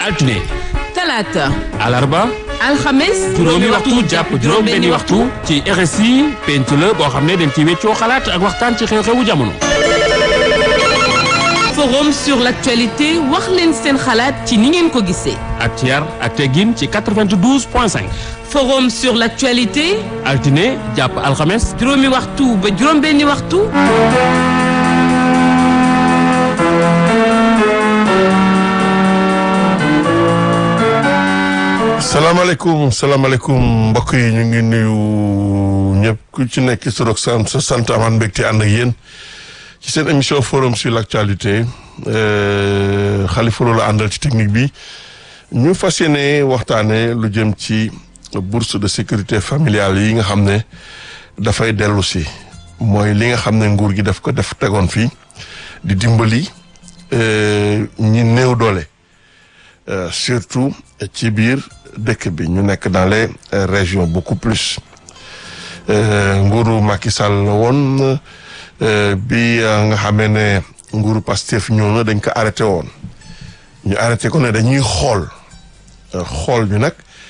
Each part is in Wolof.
altine talaata alarba alxames juróomi waxtu jàpp juróom benni waxtu ci RSI penc la boo xam ne dañ ci weccoo xalaat ak waxtaan ci xew-xewu jamono forum sur l'actualité wax leen seen xalaat ci ni ngeen ko gisee ak ci yar ak teggin ci 92 point 5 forum sur l'actualité altine jàpp alxames juróomi waxtu ba juróom benni waxtu salaamaaleykum salaamaaleykum mbokk yi ñu ngi nuyu ñëpp ku ci nekk sa rok sant sa sant amaan mbégte ànd ak yéen ci seen émission forum sur l'actualité Khalifa Lo la àndal ci technique bi ñu fas yéene waxtaane lu jëm ci bourse de sécurité familiale yi nga xam ne dafay dellu si mooy li nga xam ne nguur gi daf ko def tegoon fii di dimbali ñi néew doole surtout ci biir dëkk bi ñu nekk dans les régions beaucoup plus nguuru Macky Sall la woon bi nga xamee ne nguuru Pastef ñëw na dañ ko arrêté woon ñu arrêté ko ne dañuy xool xool bi nag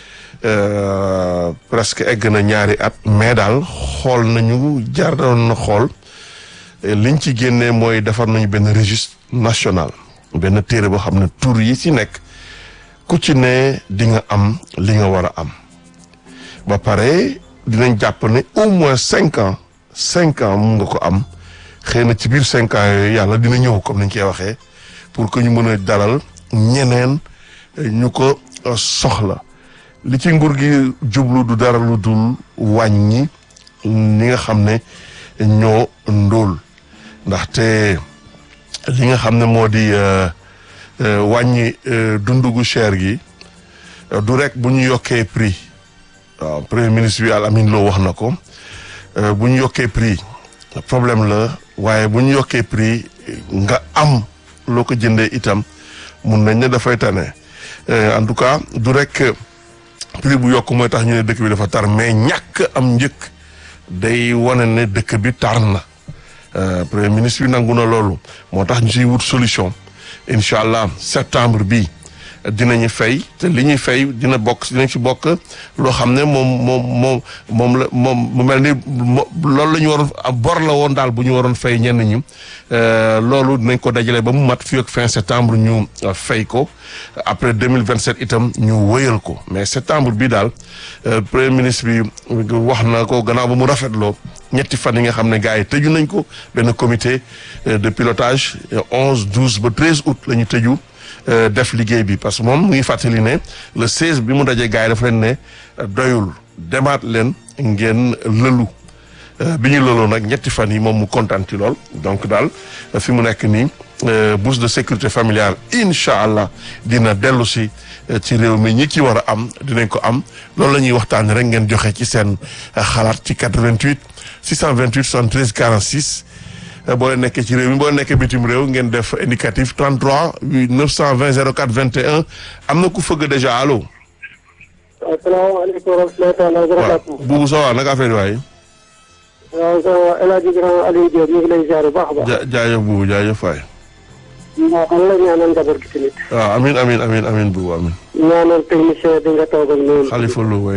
presque egg na ñaari at mais daal xool nañu jaar doon na xool liñ ci génnee mooy defar nañu benn registre national benn téere boo xam ne tur yi ci nekk ku ci ne di nga am li nga war a am ba pare dinañ jàpp ne au moins cinq ans cinq ans mun nga ko am xëy na ci biir cinq ans yooyu yàlla dina ñëw comme ni ñu koy waxee pour que ñu mën a dalal ñeneen ñu ko soxla li ci nguur gi jublu du dara lu dul wàññi ñi nga xam ne ñoo ndóol ndaxte li nga xam ne moo di wàññi dundu gu cher gi du rek bu ñu yokkee prix waaw premier ministre bi Al Amin Lo wax na ko bu ñu yokkee prix problème la waaye bu ñu yokkee prix nga am loo ko jëndee itam mun nañ ne dafay tane en tout cas du rek prix bu yokk mooy tax ñu ne dëkk bi dafa tar mais ñàkk am njëkk day wane ne dëkk bi tar na premier ministre bi nangu na loolu moo tax ñu siy wut solution incha allah septembre bi dinañu fay te li ñuy fay dina bokk dinañ ci bokk loo xam ne moom moom moom moom la moom mu mel ni loolu la ñu waroon bor la woon daal bu ñu waroon fay ñenn ñi loolu dinañ ko dajale ba mu mat fii ak fin septembre ñu fay ko après deux mille vingt sept itam ñu wëyal ko mais septembre bi daal premier ministre bi wax na ko gannaaw ba mu rafetloo ñetti fan yi nga xam ne gars yi tëju nañ ko benn comité de pilotage onze douze ba treize août la ñu tëju. def liggéey bi parce que moom mu ngi fàttali ne le 16 bi mu dajee gars yi dafa leen ne doyul demaat leen ngeen lëlu bi ñu lëloo nag ñetti fan yi moom mu kontaan ci lool donc daal fi mu nekk nii bourse de sécurité familiale incha allah dina dellu si ci réew mi ñi ci war a am dinañ ko am loolu la ñuy waxtaan rek ngeen joxe ci seen xalaat ci 88 628 73 46. boo leen nekkee ci réew mi boo leen nekkee bitim réew ngeen def indicatif 33 920 04 21 am na ku fëgg déjà allo. asalaamaaleykum wa rahmatulah wa barakatuh. waaw Boubou Sow naka affaire yi waay. waaw ça va El Hadj Grand Aliou Diop ñu ngi lay ziar bu baax a baax. ja jaajëf Boubou jaajëf waay. waaw man la ñaanal njaboot gi tamit. waaw amiin amiin amiin amiin Boubou amiin. ñaanal technicien bi nga toog ak noonu. Khalifa Lo waay.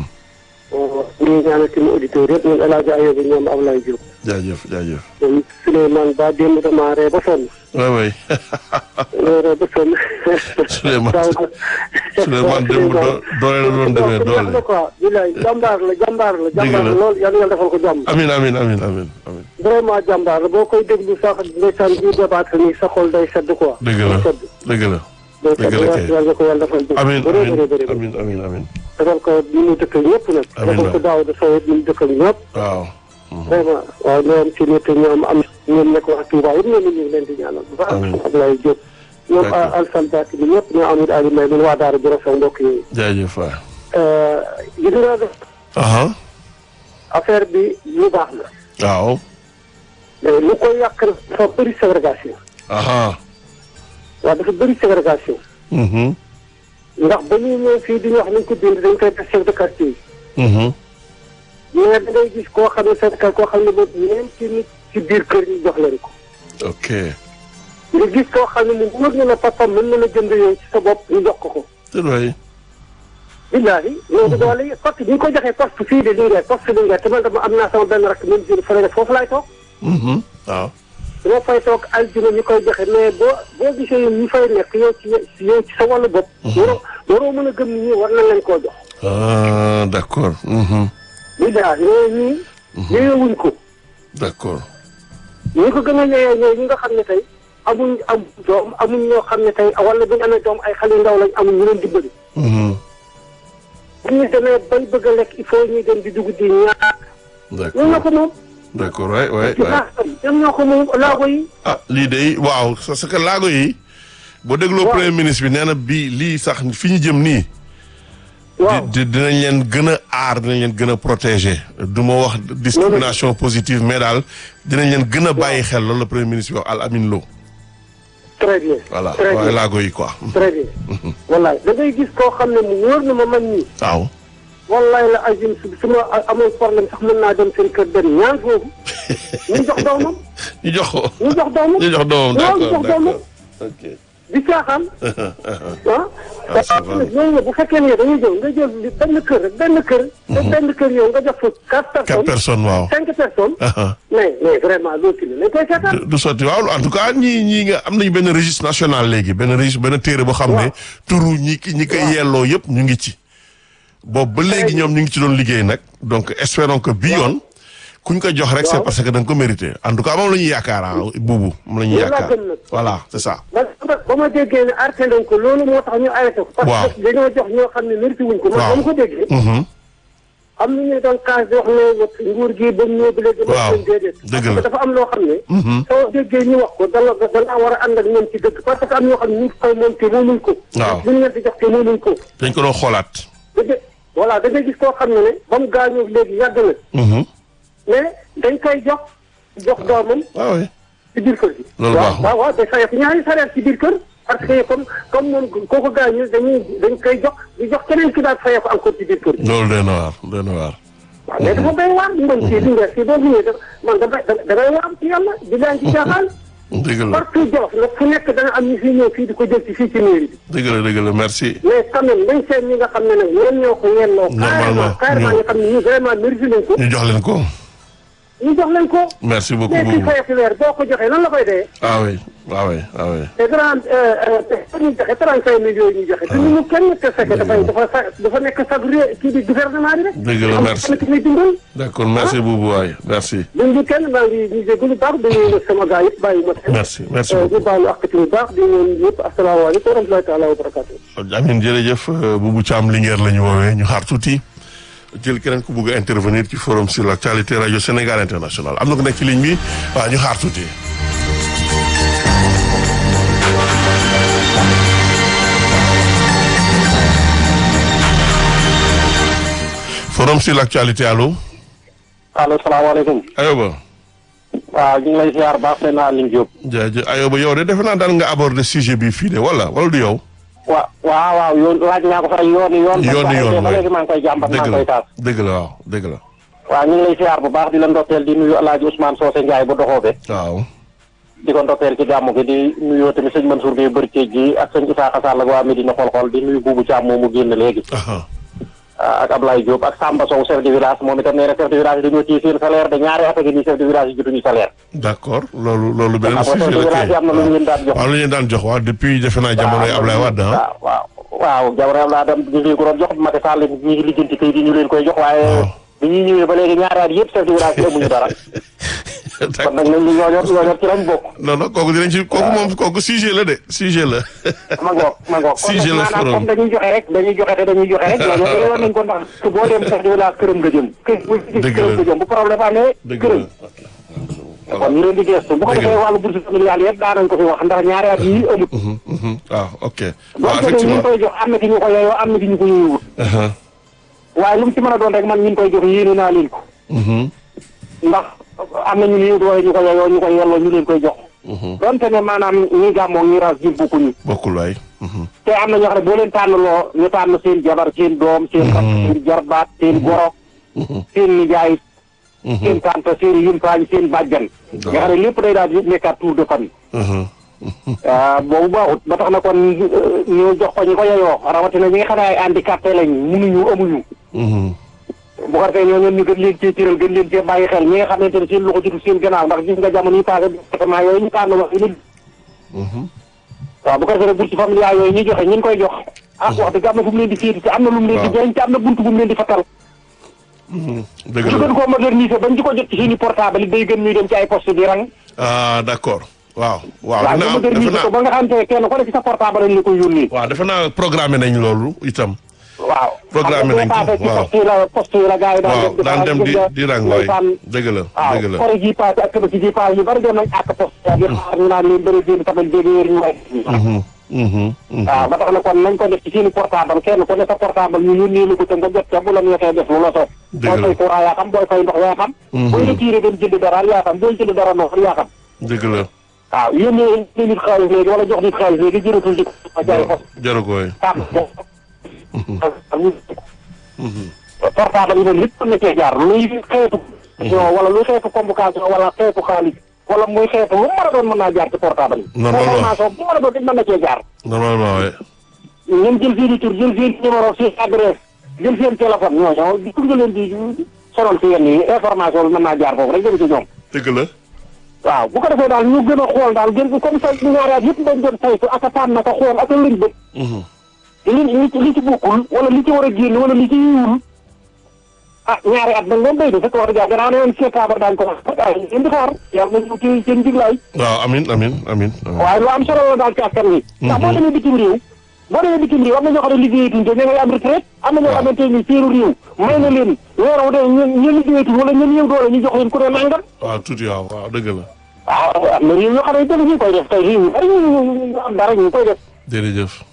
waaw ñu ngi ñaanal suñu auditeurs yëpp ñun El Hadj Ayoub ñoom Ablaye Diop. jaajëf jaajëf. ñoom Souleymane Ba démb damaa ree ba sonn. waay waay. ree ba sonn. Souleymane Souleymane démb doo doole la doon demee doole. quoi bilaay jàmbaar la jàmbaar la. jàmbaar la lool yàlla yàlla defal ko jàmm. amiin amiin amiin amiin amiin. vraiment jàmbaar la boo koy déglu sax ndeysaan bi débat nii sa xol day sedd quoi. dëgg la dëgg la. day dëgg sedd la kay. yàlla ko yàlla defal. amiin bëri bëri bëri amiin amiin amiin. defal ko ñu mu dëkk ñëpp nag. Amiin defal ko daaw de sowet ñu mu dëkk ñëpp. waaw. vraiment waaw ñoom ci nit ñoom am ñoom nekk wax Touba yëpp ñoom ñu ngi leen di ñaanal bu baax. Amiin. Ablaye Diop. ñoom D'accord. Alsane Bakk bi ñëpp ñoo amit Ali May ñun waa Daara Jolof ak mbokk yooyu. jaajëf waay. gis nga def aha affaire bi lu baax la. waaw. mais lu koy yàq nag dafa bëri ségrégation. aha waaw dafa bëri ségrégation. mhm ndax ba ñuy ñëw fii di ñu wax nañ ko bind dañ koy def chef de quartier yi. mhm mais da ngay gis koo xam ne chef de quartier koo xam ne boobu ñeenti nit ci biir kër ñu jox leen ko. ok nga gis koo xam ne mu wóor na la papam mën na la jënd yow ci sa bopp ñu jox ko ko. te doy. billaahi loolu doole yi parce que ñu ko joxee poste fii de Linguère poste Linguère te man dama am naa sama benn rakk même jur fële foofu laay toog. waaw. dama fay toog aljuma ñu koy joxe mais boo boo gisee ñu fay nekk yow ci yow ci sa wàllu bopp. waroo waroo mën a gëm ni ñii war nañ leen koo jox. ah d' accord. billaahi yooyu ñii. yeyewuñ ko. d' accord. ñi ko gën a yeyee ñooy ñi nga xam ne tey amuñ am doom amuñ ñoo xam ne tey wala bu ñu amee doom ay xale yu ndaw lañ amuñ ñu leen dimbali. bu ñu demee bay bëgg a lekk il faut ñuy dem di dugg di ñaar. d' accord ñoom ñoo ko moom. d' accord waay waay ci waay. baax ñoom ñoo ko moom laago yi. ah lii de waaw parce que laago yi. boo dégloo Waaw. premier ministre bi nee na bii lii sax fi ñu jëm nii. waaw di di- dinañ leen gën a aar dinañ leen gën a protéger du ma wax discrimination positive mais daal dinañ leen gën a bàyyi xel loolu la premier ministre bi wax Al Amin Lo très bien. voilà très waaye bien laago yi quoi très bien. wallaay da ngay gis koo xam ne mu wóor na ma man nii. waaw wallaay la ajim su su ma amoon problème sax mën naa dem seen kër dem ñaan foofu. ñu jox doomam. ñu jox ko ñu jox doomam. ñu jox doomam waaw ñu d'accord jox doomam. d'accord ok di caaxaan. ah. Ah, ça va. ñooñu nag bu fekkee ne dañuy jël nga jël li benn kër rek benn kër. te benn kër yow nga jox fa quatre quatre personnes. personnes waaw cinq personnes. Ah, mais mais vraiment loolu tamit lañ koy seetaan. du du sotti waaw en tout cas ñii ñii nga am nañu benn registre national léegi benn registre benn téere boo xam ne Waaw. turu ñi ki ñi koy yelloo yëpp ñu ngi ci boobu ba léegi ñoom ñu ngi ci doon liggéey nag donc espérons que bi yoon kuñ ko jox rek c'est Waaw. parce que da nga ko mérité en tout cas moom la ñuy yaakaar ah buubu moom la ñuy Loolu laa yaakaar gëm nag. voilà c'est ça ba ba ma déggee ne arrêté nañ ko loolu moo tax ñu arrêté ko. Waaw. parce que dañoo jox ñoo xam ne mérité wuñ ko. man Waaw. ba ma ko déggee. Mhm. am na ñu doon kaas di wax ne nguur gi ba mu ñëw ba léegi. Waaw. leen déedéet. Dëgg parce la. que dafa am loo xam ne. soo déggee ñu wax ko da nga da ngaa war a ànd ak ñoom ci dëgg parce que am ñoo xam ne ñu ngi koy moom te moomuñ ko. Waaw. bu ñu leen di jox te moomuñ ko. dañ ko doon xoolaat da ngay voilà da ngay gis koo xam ne ne ba mu gaañoo léegi yàgg na Mhm. mais dañ koy jox jox doomam waaw oui ci biir kër gi. Loolu waaw baaxul. waaw waaw day fayal ñaari salaire ci biir kër. parce que comme comme moom kooku gaañu dañuy dañ koy jox di jox keneen ki daal fayal ko encore ci biir kër gi. loolu doy na waar doy na waar waaw mais dafa béy waar man fii di nga fii boo ñëwee da man da da da ngay waar ci yàlla di leen ci jaaxal. dëgg la partout Jolof nag fu nekk dana am ñu fi ñëw fii di ko jël ci fii ci mairie bi. dëgg la dëgg la merci mais quand même dañ seen ñi nga xam ne nag ñoom ñoo ko yelloo. Normalement, carrément carrément ñu- nga xam ne ñu vraiment mérité nañ ko. ñu jox leen ko ñu jox leen ko. merci beaucoup mais kii buubu fayal ci weer boo ko joxee nan la koy dee. ah oui ah oui ah oui te grand te ñu joxe 35 millions yi ñu joxe. te ñu mu kenn te fekk dafay dafa sa dafa nekk sag ré kii bi gouvernement bi rek. Dëgg la, am merci. kenn ki muy dundal. d'accord merci buubu waay merci duñ ñu kenn maa ngi ñu jégalu baax di nuyu sama gars yëpp bàyyi ma kenn. merci merci ñu beaucoup baalu ak bu baax di nuyu ñëpp asalaamaaleykum wa rahmatulahi taala wa barakatuh. Amin jërëjëf Boubou Thiam Linguère la ñu woowee ñu xaar tuuti jël keneen ku bugg a intervenir ci forum sur l'actualité radio Sénégal international am na ko nekk ci ligne bi waaw ñu xaar tuuti. forum sur l'actualité allo allo salaamaaleykum. Ayoba waaw ñu ngi lay ziar baax seen Aline Diop. jaajëf Ayoba yow de defe naa daal nga aborder sujet bi fii de wala wala du yow. wa waaw waaw yoon laaj naa ko fa yoon yoon. yoon yoon ba waay léegi maa ngi koy jàmbat maa dëgg ngi la koy taas. dëgg la waaw dëgg la waaw ñu ngi lay ziar bu baax di la ndokkeel di nuyu El Hadj Ousmane Socé Ndiaye bu doxoobe waaw. di ko ndokkeel ci gàmmu gi di nuyoo tamit sëñ Mansour Gueye Bërceej gi ak sëñ Isaaxa Sall ak waa Medina xol-xol di nuyu Boubou Thiam moomu génn léegi. aha ak Ablaye Diop ak Samba Sow chef de village moom itam nee na chef de village yi dañoo téye seen salaire de ñaari at a ngi nii chef de village yi jotuñu salaire. d'accord loolu loolu beneen xam nga chef sujet de la village yi am na lu ñu leen daan jox. waaw lu ñu daan jox waaw depuis defe naa jamonoy Ablaye Wade ah. waaw waaw waaw jamono Ablaye Wade ñu ngi ko doon jox Macky Sall ñu ngi lijjanti kayit yi ñu leen koy jox waaye Waaw. bi ñuy ñëwee ba léegi ñaari at yëpp chef de village yi amuñu dara kon d'accord nag nañ ñu ñooñor ñooñor ci lañ bokk non non kooku dinañ ci kooku moom kooku sujet la de sujet la. ma ngoog ma ngoog kon Si, je nag le maanaam ferai. comme dañuy joxe rek dañuy joxe te dañuy joxe rek ñooñor dañoo war nañ ko ndax su boo dem chef de village këram nga jëm kër bu Dëgg këram la. nga jëm bu problème amee dëgg këram la. kon ñu leen di gestu bu ko Dëgg la. defee wàllu bourse familiale yëpp daa nañ ko fi wax ndax ñaari at yi amut Mhm, mhm. waaw ok. boo waaw gisee ñu effectivement. koy jox am na ki ñu ko yeyoo am na ki ñu ko yeyewut Aha. waaye lu mu ci mën a doon rek man ñu koy jox yéene naa leen ko Mhm, ndax am na ñu ni doole ñu ko yeyoo ñu koy yelloo ñu leen koy jox mhm. donte ne maanaam ñi gàmmoo ñi ras jib bokkuñu bokkul waay. Mhm. te am na ñoo xam ne boo leen tànnaloo ñu tànn seen jabar seen doom seen rakk seen jarbaat seen goro seen nijaay seen tante seen yumpaañ seen bàjjan nga xam ne lépp day daal di nekkaat tour de famille Mhm. ah boobu baaxut ba tax na kon euh, ñu jox ko ñi ko yeyoo rawatina ñi nga xam ne ay handicapé lañ mënuñu amuñu. Mhm. bu ko defee ñooñu ñu gën leen cee tiral gën leen cee bàyyi xel ñi nga xamante ne seen loxo jotul seen gannaaw ndax gis nga jamono yi passé département yooyu ñu tànn wax yi Mhm. waaw bu ko defee nag bourse familiale yooyu ñuy joxe ñi ngi koy jox ah wax dëgg am na fu mu leen di féeti te am na lu mu leen di waaw. jëriñ te am na buntu bu mu leen di fatal Mhm. dëgg ñu la gën koo moderniser bañ di ko jot ci suñu portable yi day gën ñuy dem ci ay poste di rang ah d'accord waaw waaw waaw dina ñu am defe moderniser ko naa ba nga xam te kenn ku ne ci sa portable lañ la koy yónnee waaw defe naa programmé nañ loolu itam waaw Programme nañ ko, xam nga boo waaw. paasee ci poste yi la poste yi la gars yi waaw daan daan dem di di rang waay dëgg la waaw dëgg la kore ji paase ak tabaski ji paase yu bari dem nañ ak poste yi xaar ñu naan leen bëri déen tamit dégg wér ñu waay Mhm. Mhm. Mhm. waaw ba tax na kon nañ ko def ci seeni portable kenn ku ne sa portable ñu yónnee la ko te nga jot ca bu la neexee def lu la soob Dëgg booy la. fay courant yaa xam booy fay ndox yaa xam Mhm. booy retiré dem jënd dara yaa xam booy jënd dara noonu yaa xam dëgg la waaw yónnee nit xaalis léegi wala jox nit xaalis léegi jëratul di ko jaay ko jaru ko waay tàmm portable yi noonu lépp mën na cee jaar luy xeetu wala luy xeetu convocation wala xeetu xaalis wala muy xeetu lu mën a doon mën naa jaar ci portable yi Non, non, non. information bu mën a doon it mën na cee jaar normalement waay ñun jël seen i tur jël seen numéro seen adresse jël seen téléphone ñooñu di tur nga leen di sonal si yenn yi information bi mën naa jaar foofu rek jëm ci ñoom dëgg la waaw bu ko defee daal ñu gën a xool daal gën comme ça ñaari at yëpp dañ doon saytu ak a tànn ko xool ak a lëñ bët Mhm. li li ci li ci bokkul wala li ci war a génn wala li ci yiwul ah ñaari at dañ doon béy de fekk wax dëgg yàlla gannaaw ne woon septembre daañu ko wax ah yéen di xaar yàlla nañu ci seen jiglaay waaw amin amin amin amin. waaye lu am solo la daal ci askan wi ndax boo demee bitim réew boo demee bitim réew am na ñoo xam ne liggéeyatuñ te ña ngay am retraite am na ñoo Waaw. xamante ni seeru réew may na leen weer wu dee ñu ñu liggéeyatuñ wala ñu néew doole ñu jox leen ku ne nangam waaw tuuti waaw waaw dëgg la waaw am na réew yoo xam ne def ñu koy def tey réew yu bari ñu ñu am dara ñu koy def jërëjëf